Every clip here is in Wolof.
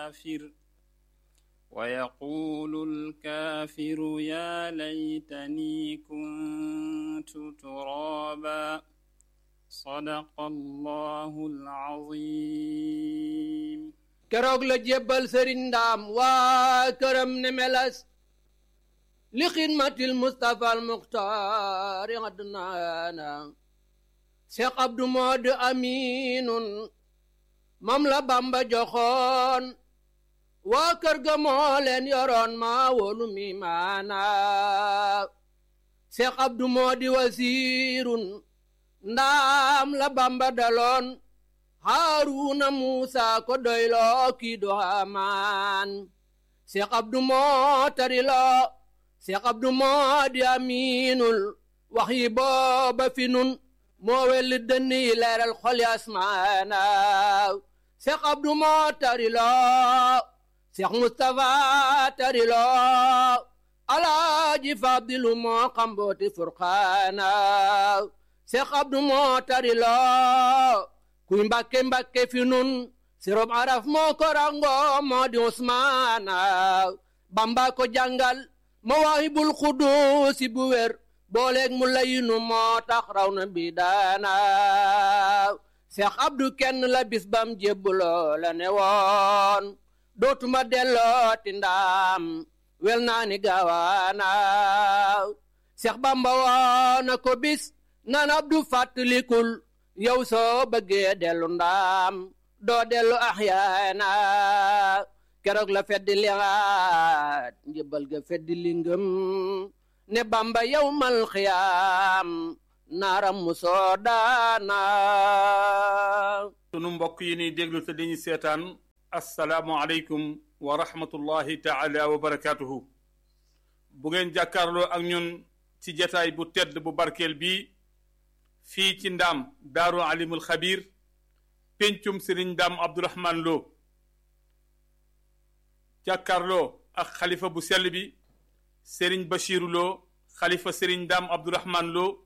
الكافر ويقول الكافر يا ليتني كنت ترابا صدق الله العظيم keroog la jébbal sëriñ ndaam waa këram ne melas li xidmatil mustapha al muxtaari adnaana seex abdu moodu aminun mam la bamba joxoon waa kër ga moo leen yoroon maa wolu mi maana seex abdu moodi wasiirun ndaam la bamba daloon haaruna muusa ko doyloo kii do hamaan seex abdu moo tariloo seex abdu moo di amiinul wax yi booba fi nun moo welli dënn yi leeral xol yi asmaana seex abdu moo tariloo seex mustapha tariloo alaaji fadilu moo xambooti furqaana seex abdu moo tariloo kuy mbàkke mbàkke fi nun sirob araf moo ko rango moo di usmaana bamba ko jàngal mawaahibul xuduusi bu wér booleeg mu layinu moo tax raw na bi daana seex abdu kenn la bis bam jébbuloo la ne woon dootuma dellooti ndaam wel naa ni gaawaana seex bamba woona ko bis nan abdu fàttalikul yow soo bëggee dellu ndaam doo dellu axyaana keroog la feddi liaat njëbal ga feddi lingëm ne bamba yow mal xiyaam naaram mu soo daana sunu mbokk yi ni déglu te dañu seetaan assalaamu aleykum wa rahmatullahi taala wa barakaatuhu bu ngeen jàkkaarloo ak ñun ci jataay bu tedd bu barkeel bii fii ci ndaam daaru alimul xabir péncum sëriñ ndaam abdourahman loo jàkkaarloo ak xalifa bu sell bi sëriñ bachiru loo xalifa sëriñ ndaam abdourahman loo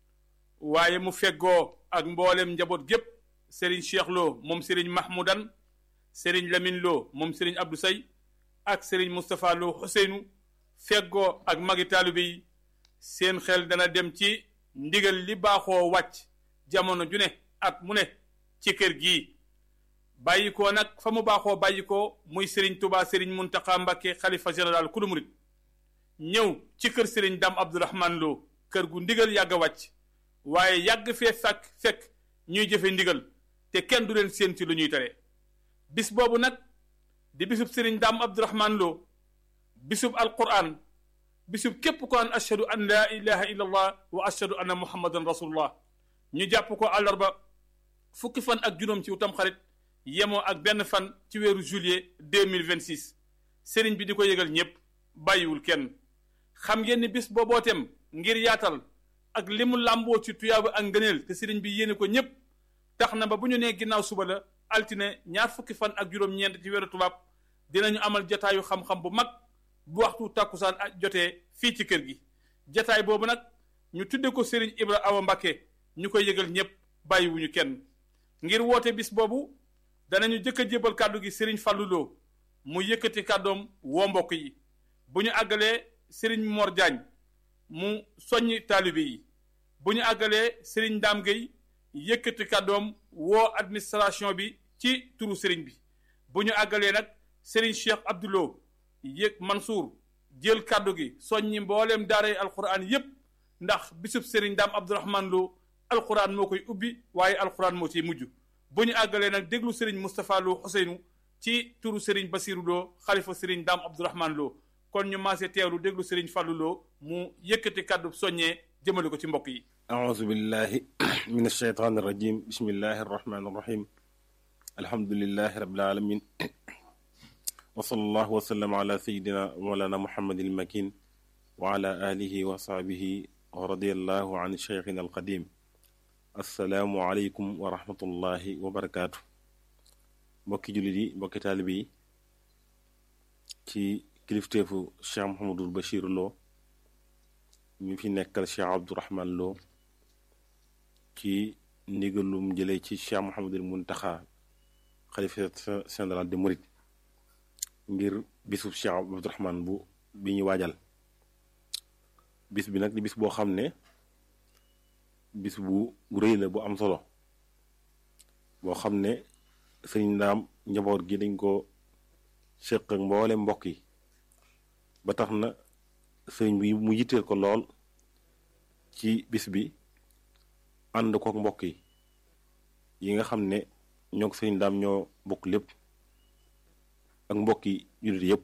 waaye mu feggoo ak mboolem njaboot gépp sëriñ cheikh loo moom sëriñ mahmoudan sëriñ lamin loo moom sëriñ abdou say ak sëriñ moustapha loo xuseynu feggoo ak magi taalibe yi seen xel dana dem ci ndigal li baaxoo wàcc jamono ju ne at mu ne ci kër gii bàyyi ko nag fa mu baaxoo bàyyi ko muy sëriñ tubaa sëriñ muntaxa mbakke xalifa général kulu murit ñëw ci kër sëriñ dam abdourahman loo kër gu ndigal yàgg a wàcc waaye yàgg fee fekk fekk ñuy jëfe ndigal te kenn du leen séen ci lu ñuy tere bis boobu nag di bisub sëriñ dam abdourahman loo bisub alquran bisub képp ko an ashhadu an laa ilaha illa allah wa ashhadu anna muhammadan rasulullah ñu jàpp ko àllarba fukki fan ak juróom ci utam xarit yemoo ak benn fan ci weeru juillet 2026 sëriñ bi di ko yëgal ñépp bàyyiwul kenn xam ngeen ni bis boobootem ngir yaatal ak li mu làmboo ci tuyaaba ak ngëneel te sëriñ bi yéene ko ñépp tax na ba bu ñu nee ginnaaw suba la altine ñaar fukki fan ak juróom-ñeent ci weeru tubaab dinañu amal jataayu xam-xam bu mag bu waxtu tàkkusaan ak jotee fii ci kër gi jataay boobu nag ñu tudde ko Serigne Ibra Awa Mbakke ñu koy yëgal ñépp bàyyiwuñu kenn ngir woote bis boobu danañu jëkk a jébal kàddu gi Serigne Fallou Lo mu yëkkati kàddoom woo mbokk yi bu ñu àggalee Serigne Mor Diagne mu soññ taalibe yi bu ñu àggalee Serigne Dame Gueye yëkkati kàddoom woo administration bi ci turu Serigne bi bu ñu àggalee nag Serigne Cheikh Abdoulo yëg Mansour jël kàddu gi soññi mbooleem daaray alquran yépp ndax bisub Serigne Dame Abdourahman Lo alquran moo koy ubbi waaye alquran moo ciy mujj bu ñu àggalee nag déglu Serigne Moustapha Lo Ousseynou ci turu Serigne Bassirou Lo xalifa Serigne Dame Abdourahman Lo kon ñu maase teewlu déglu Serigne Fallou Lo mu yëkkati kàddu soññee jëmale ko ci mbokk yi أعوذ بالله من الشيطان الرجيم بسم الله الرحمن الرحيم الحمد لله رب العالمين وصلى الله وسلم على سيدنا مولانا محمد المكين وعلى آله وصحبه ورضي الله عن شيخنا القديم السلام عليكم ورحمة الله وبركاته mbokki jullit yi mbokki taalibe yi ci kilifteefu Cheikh Mouhamadul Bachir Lo ñu fi nekkal Cheikh Abdourahman Lo ci ndigalum jëlee ci Cheikh Mouhamadul Muntaxa xalifa général de Mouride ngir bisu Cheikh Abdourahman bu bi ñu waajal bis bi nag di bis boo xam ne bis bu rëy la bu am solo boo xam ne sëriñ ndaam njaboot gi dañ ko séq ak mboole mbokk yi ba tax na sëriñ bi mu yitteel ko lool ci bis bi ànd kook mbokk yi yi nga xam ne ñoo ko sëriñ daam ñoo bokk lépp ak mbokk yi jullit yépp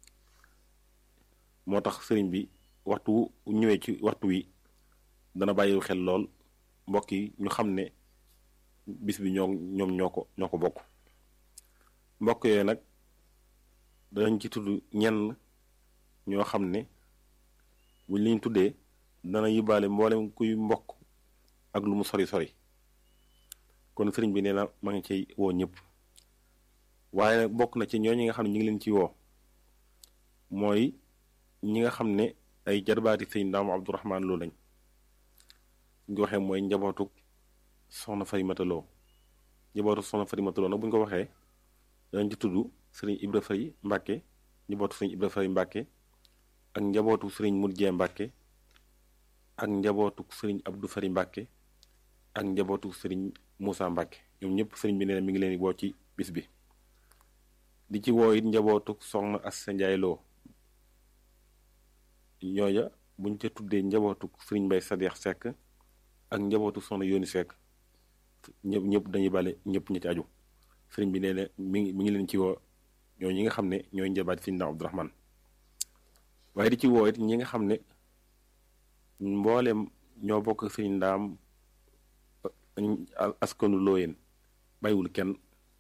moo tax sëriñ bi waxtu ñëwee ci waxtu wi dana bàyyi xel lool mbokk yi ñu xam ne bis bi ñoo ñoom ñoo ko ñoo ko bokk mbokk yooyu nag danañ ci tudd ñenn ñoo xam ne buñ liñ tuddee dana yóbbaale mboolem kuy mbokk ak lu mu sori sori kon sëriñ bi nee na ma ngi ciy woo ñëpp waaye nag bokk na ci ñooñu nga xam ne ñu ngi leen ci woo mooy ñi nga xam ne ay jarbaati sëñ Ndaam Abdourahman Lo lañ ñu waxee mooy njabootu soxna Farimata Lo njabootu soxna Farimata Lo nag bu ñu ko waxee danañ ci tudd sëriñ Ibra Fari Mbàkke njabootu sëriñ Ibra Fari Mbàkke ak njabootu sëriñ Murjee Mbàkke ak njabootu sëriñ Abdou Fari Mbàkke ak njabootu sëriñ Moussa Mbàkke ñoom ñëpp sëriñ bi nee na mi ngi leen di woo ci bis bi di ci woo it njabootu soxna Assa Njaay Lo ñooya buñ ca tuddee njabootu sëriñ Mbay Sadeex Sekk ak njabootu soxna Yooni Sekk ñëpp ñëpp dañuy bale ñëpp ñi ci aju sëriñ bi nee na mi ngi mi ngi leen ci woo ñoo ñi nga xam ne ñooy njabaat sëriñ Ndaam Abdourahman waaye di ci woo it ñi nga xam ne mbooleem ñoo bokk sëriñ Ndaam askanu looyeen bàyyiwul kenn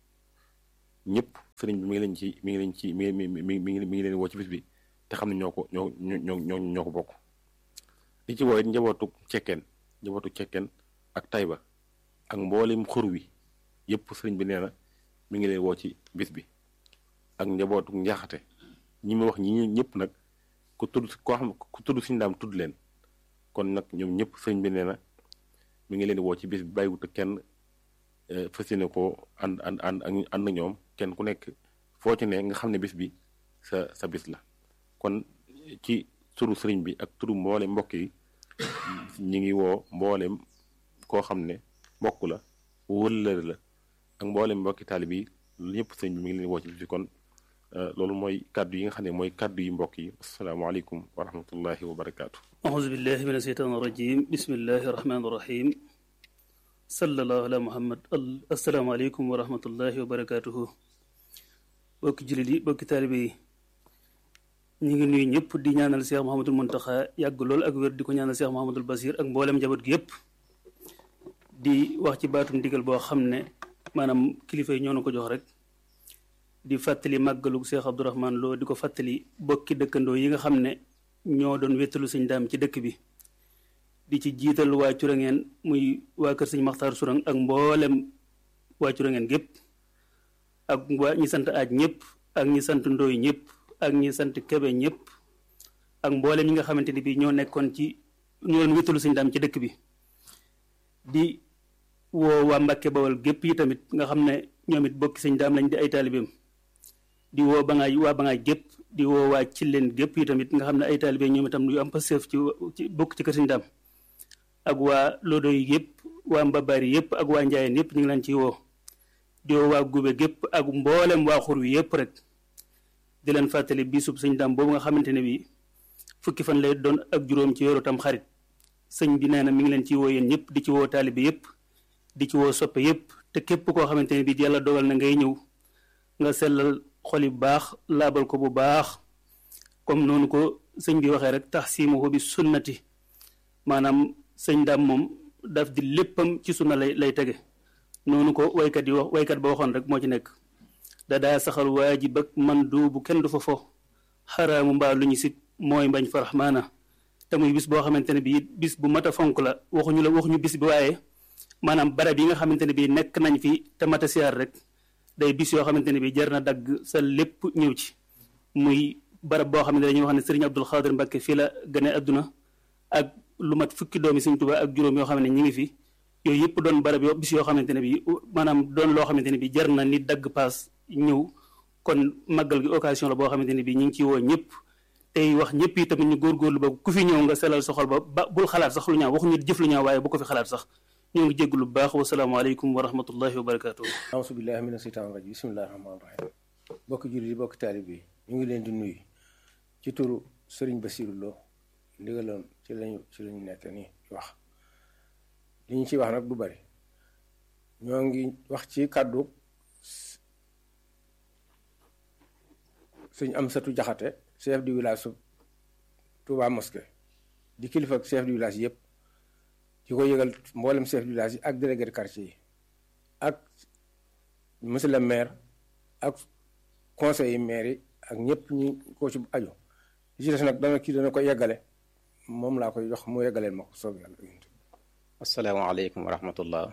ñëpp sëriñ bi mi ngi leen ci mi ngi leen ci mi mi mi mi mi ngi leen woo ci bis bi te xam ne ñoo ko ñoo ñoo ñoo ñoo ko bokk di ci woo it njabootu cekkeen njabootu cekkeen ak tayba ak mboolem xur wi yëpp sëriñ bi nee na mi ngi leen woo ci bis bi ak njabootu njaxate ñi ma wax ñi ñëpp nag ku tudd koo xam ku tudd suñu daam tudd leen kon nag ñoom ñëpp sëriñ bi nee na mi ngi leen di woo ci bis bi bàyyiwut kenn fas yéene koo ànd ànd ànd ak ànd ñoom kenn ku nekk foo ci ne nga xam ne bis bi sa sa bis la kon ci turu sëriñ bi ak turu mboole mbokk yi ñi ngi woo mboolem koo xam ne mbokk la wëllëre la ak mboolem mbokki taalib yi lu ñëpp sëriñ bi mi ngi leen woo ci bis bi kon loolu mooy kàddu yi nga xam ne mooy kàddu yi mbokk yi asalaamaaleykum wa rahmatullahi wa barakaatu. auzu billahi min asheytaan irajim bismillahi irrahmani irrahim sallallahu ala muhammad asalaamaaleykum wa rahmatullahi wa barakatuhu bokki jullit yi bokki taalibe yi ñu ngi nuyu ñëpp di ñaanal Cheikh Mouhamadul Muntaxa yàgg lool ak wér di ko ñaanal Cheikh Mouhamadul Basir ak mboolem njaboot gi yëpp di wax ci baatum ndigal boo xam ne maanaam kilifa yi ñoo na ko jox rek di fàttali màggalu Cheikh Abdourahman Lo di ko fàttali bokki dëkkandoo yi nga xam ne ñoo doon wéttalu sëñ daam ci dëkk bi di ci jiital waa Curangeen muy waa kër sëñ Maxtaar Surang ak mboolem waa Curangeen gépp ak waa ñi sant aaj ñëpp ak ñi sant ndooy ñëpp ak ñi sant kebe ñëpp ak mboolem ñi nga xamante ni bii ñoo nekkoon ci ñoo doon wéttalu sëñ daam ci dëkk bi di woo waa Mbàkke Bawol gépp yi tamit nga xam ne ñoom it bokki sëñ daam lañ di ay taalibeem di woo ba ngaay waa ba ngaay gépp di woo waa ci leen gépp yi tamit nga xam ne ay taalibe ñoom itam yu am passeef ci ci bokk ci kër sëñ daam ak waa lodo yi yëpp waa mbabaari yëpp ak waa njaayeen yëpp ñu ngi leen ciy woo di woo waa gube gépp ak mboolem waa xur wi yëpp rek di leen fàttali bisub sëñ daam boobu nga xamante ne bii fukki fan lay doon ak juróom ci weeru tam xarit sëñ bi nee na mi ngi leen ciy woo yéen ñëpp di ci woo taalibe yëpp di ci woo soppe yëpp te képp koo xamante ne bii yàlla dogal na ngay ñëw nga sellal xol yi bu baax laabal ko bu baax comme noonu ko sëñ bi waxee rek tax siimuhu bi sunnati maanaam sëñ daam moom daf di léppam ci sunna lay lay tege noonu ko waykat yi wax waykat ba waxoon rek moo ci nekk da daa saxal waajib ak man duubu kenn du fa fo xaraamu mbaa lu ñu sit mooy mbañ fa raxmaana te muy bis boo xamante ne bii bis bu mat a fonk la waxuñu la waxuñu bis bi waaye maanaam barab yi nga xamante ne bii nekk nañ fi te mat a siyaar rek day bis yoo xamante ne bii jar na dagg sa lépp ñëw ci muy barab boo xam ne dañuy wax ne Serigne Abdul Xaadir Mbàkke fii la gane adduna ak lu mat fukki doomi Sëriñ Tuubaa ak juróom yoo xam ne ñi ngi fi yooyu yëpp doon barab yoo bis yoo xamante ne bii maanaam doon loo xamante ne bii jar na ni dagg paas ñëw kon màggal gi occasion la boo xamante ne bii ñu ngi ciy woo ñëpp tey wax ñëpp yi tamit ñu góorgóorlu ba ku fi ñëw nga selal sa xol ba ba bul xalaat sax lu ñaaw waxuñu jëf lu ñaaw waaye bu ko fi xalaat sax ñoo ngi jégg lu baax wasalaamaaleykum wa rahmatullahi wa barakatuh auzu billahi mina seytaani rajim bismillahi rahmaani rahim bokki jullit yi bokki taalib yi ñu ngi leen di nuyu ci turu sëriñ Basiru Lo ndigaloon ci lañu ci lañu nekk nii wax li ñu ciy wax nag du bari ñoo ngi wax ci kàddu sëñ Amsatu Jaxate chef du village su Touba Mosquée di kilifa ak chef du village yëpp di ko yëgal mboolem chef du village yi ak délégué de quartier yi ak monsieur le maire ak conseil yi maire yi ak ñëpp ñu ko ci aju li ci des nag dana kii dana ko yeggale moom laa koy jox mu yeggaleel ma ko soog yàlla asalaamaaleykum wa rahmatullah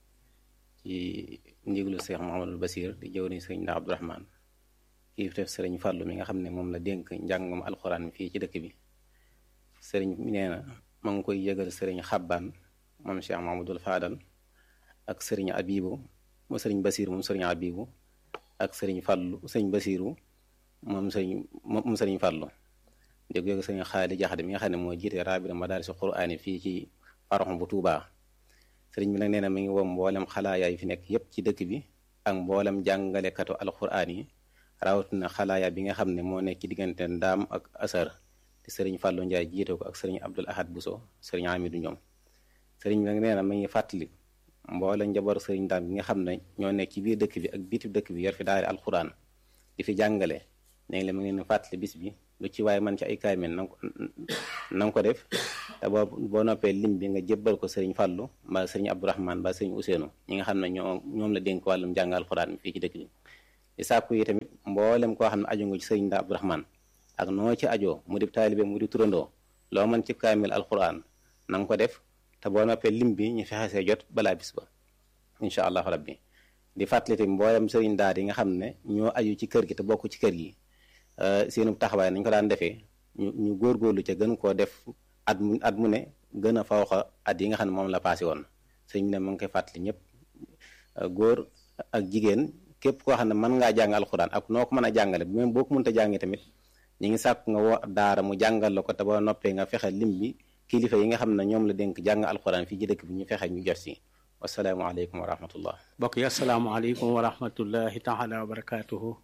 ci ndigalu Cheikh Mouhamadul Basir di jëw ni sëriñ Ndaa Abdourahman kii def sëriñ Fàllu mi nga xam ne moom la dénk njàngum alxuraan mi fii ci dëkk bi sëriñ mi nee na ma ngi koy yëgal sëriñ Xabbaan moom Cheikh Mouhamadul Faadal ak sëriñ Abibu moom sëriñ Basir moom sëriñ Abibu ak sëriñ Fàllu sëriñ Basiru moom sëriñ moom sëriñ Fàllu di ko yëgal sëriñ Xaali Jaxate mi nga xam ne moo jiite raabira madaarisi quraani fii ci paroxam bu Tuubaa sëriñ bi nag nee na mi ngi woo mboolem xalaayaa yi fi nekk yépp ci dëkk bi ak mboolem jàngalekatu alxuraan yi rawatina xalaaya bi nga xam ne moo nekk ci diggante ndaam ak asar te sëriñ Fàllu Njaay jiite ko ak sëriñ Abdul Ahad Buso sëriñ Amidu ñoom sëriñ bi nag nee na mi ngi fàttali mboolem njaboot sëriñ ndaam bi nga xam ne ñoo nekk ci biir dëkk bi ak biti dëkk bi yor fi daari alxuraan di fi jàngale léegi la mi ngi leen fàttali bis bi lu ci waaye man ci ay kaamil na ko na ko def te boo boo noppee lim bi nga jébbal ko sëriñ Fàllu mbaa sëriñ Abdourahman mbaa sëriñ Ousseynou ñi nga xam ne ñoo ñoom la dénk wàllum jàng alxuraan mi fii ci dëkk bi di sàkku yi tamit mboolem koo xam ne aju nga ci sëriñ Ndaa Abdourahman ak noo ci ajoo mu di taalibe mu di turandoo loo mën ci kaamil alxuraan na nga ko def te boo noppee lim bi ñu fexe see jot balaa bis ba incha allahu rabbi di fàttali tamit mboolem sëriñ daara yi nga xam ne ñoo aju ci kër gi te bokk ci kër gi seenu taxawaay nañ ko daan defee ñu ñu góorgóorlu ca gën koo def at mu at mu ne gën a fawxa at yi nga xam ne moom la passé woon sëñ bi ne mu ngi koy fàttali ñëpp góor ak jigéen képp koo xam ne mën ngaa jàng alxuraan ak noo ko mën a jàngale même boo ko mënta jàngee tamit ñi ngi sàkk nga woo daara mu jàngal la ko te boo noppee nga fexe lim bi kilifa yi nga xam ne ñoom la dénk jàng alxuraan fii ci dëkk bi ñu fexe ñu jot si wasalaamualeykum wa rahmatullah mbokk yi asalaamaaleykum wa rahmatullahi taala wa barakatuhu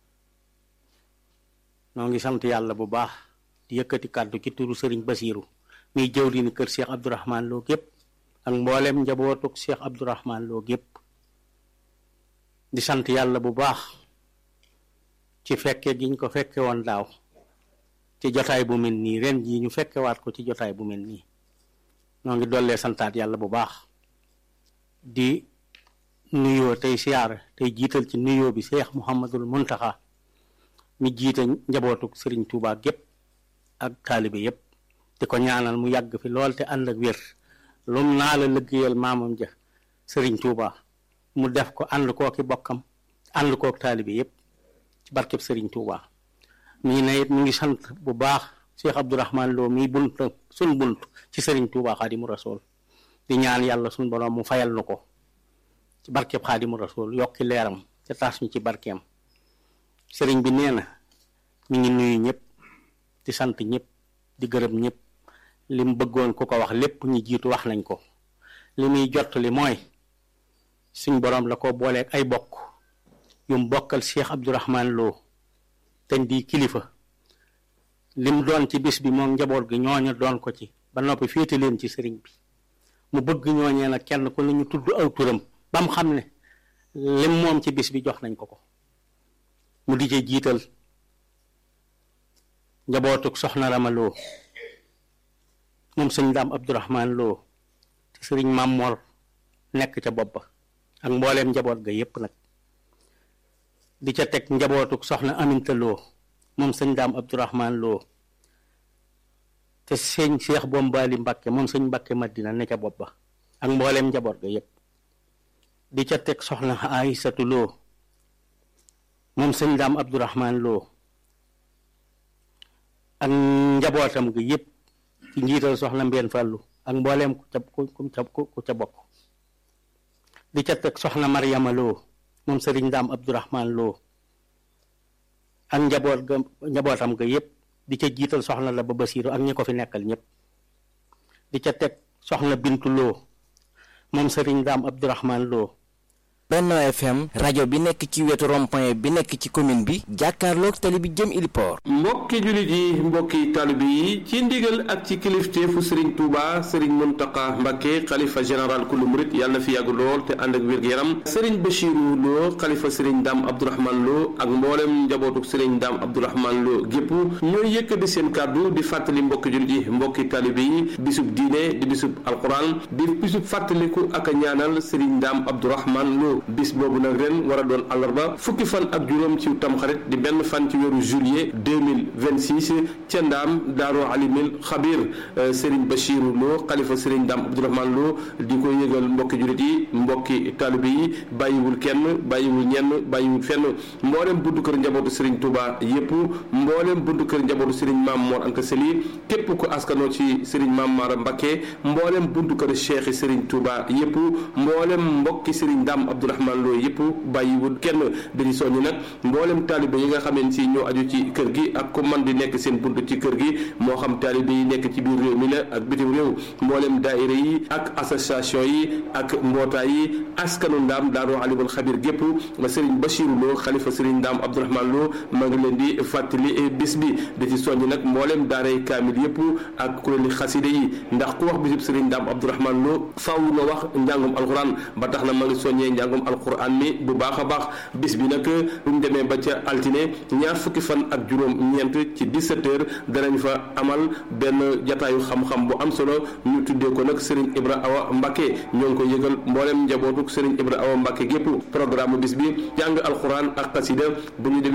noo ngi sant yàlla bu baax di yëkkati kàddu ci turu sëriñ Basiiru muy jëwriñu kër Cheikh Abdourahman Lo gépp ak mboolem njabootuk Cheikh Abdourahman Lo gépp di sant yàlla bu baax ci fekke giñ ko fekke woon daaw ci jotaay bu mel nii ren jii ñu fekkewaat ko ci jotaay bu mel nii noo ngi dollee santaat yàlla bu baax di nuyoo tey siyaar tey jiital ci nuyoo bi Cheikh Mouhamadul Muntaxa mi jiite njabootuk sëriñ Tuubaa gépp ak taalibe yépp di ko ñaanal mu yàgg fi lool te ànd ak wér lum naa la liggéeyal maamam ja sëriñ Tuubaa mu def ko ànd kooki bokkam ànd kook taalibe yépp ci barkeb sëriñ Tuubaa mii ne it mu ngi sant bu baax Cheikh Abdourahman Lo mii bunt suñ bunt ci sëriñ Tuubaa Xaadimu Rasuul di ñaan yàlla suñ borom mu fayal nu ko ci barkeb Xaadimu Rasuul yokki leeram te taas ñu ci barkeem sëriñ bi nee na mi ngi nuyu ñëpp di sant ñëpp di gërëm ñëpp li mu bëggoon ku ko wax lépp ñu jiitu wax nañ ko li muy jot li mooy suñ boroom la ko booleeg ay bokk yum bokkal Cheikh Abdourahman Lo te di kilifa lim doon ci bis bi moom njaboot gi ñooñu doon ko ci ba noppi féete leen ci sëriñ bi mu bëgg ñooñee nag kenn ku ne ñu tudd aw turam ba mu xam ne lim moom ci bis bi jox nañ ko ko mu di ci jiital njabootuk soxna Rama Lo moom sëñ daam Abdourahman Lo te sëriñ Mamor nekk ca bopp ba ak mbooleem njaboot ga yépp nag di ca teg njabootuk soxna Aminta Lo moom sëñ daam Abdourahman Lo te sëñ Cheikh Bombali Mbakke moom sëñ Mbakke Madina ne ca bopp ba ak mbooleem njaboot ga yépp di ca teg soxna Aysatu Lo moom sëñ daam Abdourahman Lo ak njabootam gi yépp ci njiital soxna Mbeen Fàllu ak mbooleem ku ca ku ca ku ca bokk di ca teg soxna Maryama Lo moom sëriñ daam Abdourahman Lo ak njaboot ga njabootam ga yépp di ca jiital soxna la ba Basiiru ak ñi ko fi nekkal ñëpp di ca teg soxna Bintu Lo moom sëriñ Daam Abdourahman Lo Benno FM rajo bi nekk ci wetu rond-point bi nekk ci commune bi jàkkaarloog tali bi jëm Iliport mbokki jullit yi mbokki taalibe yi ci ndigal ak ci kilifteefu sëriñ Touba sëriñ Muntaqa Mbakke xalifa général kullu murit yàlla na fi yàgg lool te ànd ak wér-gu-yaram sëriñ Bachiru Lo xalifa sëriñ Daam Abdourahman Lo ak mboolem njabootuk sëriñ Daam Abdourahman Lo gépp ñooy yëkkati seen kàddu di fàttali mbokki jullit yi mbokki taalibe yi bisub diine di bisub alquran di bisub fàttaliku ak a ñaanal sëriñ Daam Abdourahman Lo bis boobu nag ren war a doon àllarba fukki fan ak juróom ci tamxarit di benn fan ci weeru juillet 2026 ca ndaam daaru alimil xabir Serigne Bachiru Lo xalifa Serigne Daam Abdourahman Lo di ko yëgal mbokki jurit yi mbokki taalibe yi bàyyiwul kenn bàyyiwul ñenn bàyyiwul fenn mboolem buntu kër njabootu Serigne Touba yépp mboolem buntu kër njabootu Serigne Maam Mor Anta Sali képp ku askanoo ci Serigne Maam Mara Mbakke mboolem buntu kër Cheikh Serigne Touba yépp mboolem mbokki Serigne Daam Abdourahman Lo yëpp bàyyiwul kenn dañu soññi nag mboolem taalibe yi nga xameen si ñoo aju ci kër gi ak ku man di nekk seen bunt ci kër gi moo xam taalibe yi nekk ci biir réew mi la ak bitim réew mboolem daayira yi ak association yi ak mbootaay yi askanu ndaam daaru alimul xabir gépp Serigne Bachiru Lo xalifa Serigne Ndaam Abdourahman Lo ma ngi leen di fàttali bis bi di ci soññi nag mboolem daaray kaamil yëpp ak kuréeli xaside yi ndax ku wax bisub Serigne Ndaam Abdourahman Lo faaw nga wax njàngum alxuraan ba tax na ma ngi soññee njàngum alquran mi bu baax a baax bis bi nag buñ demee ba ca altine ñaar fukki fan ak juróom ñeent ci 17 heures danañ fa amal benn jataayu xam-xam bu am solo ñu tuddee ko nag Serigne Ibra Awa Mbacke ñoo ngi ko yëgal mboolem njabootuk Serigne Ibra Awa Mbacke gépp programme bis bi jàng alquran ak xasida bu ñu demee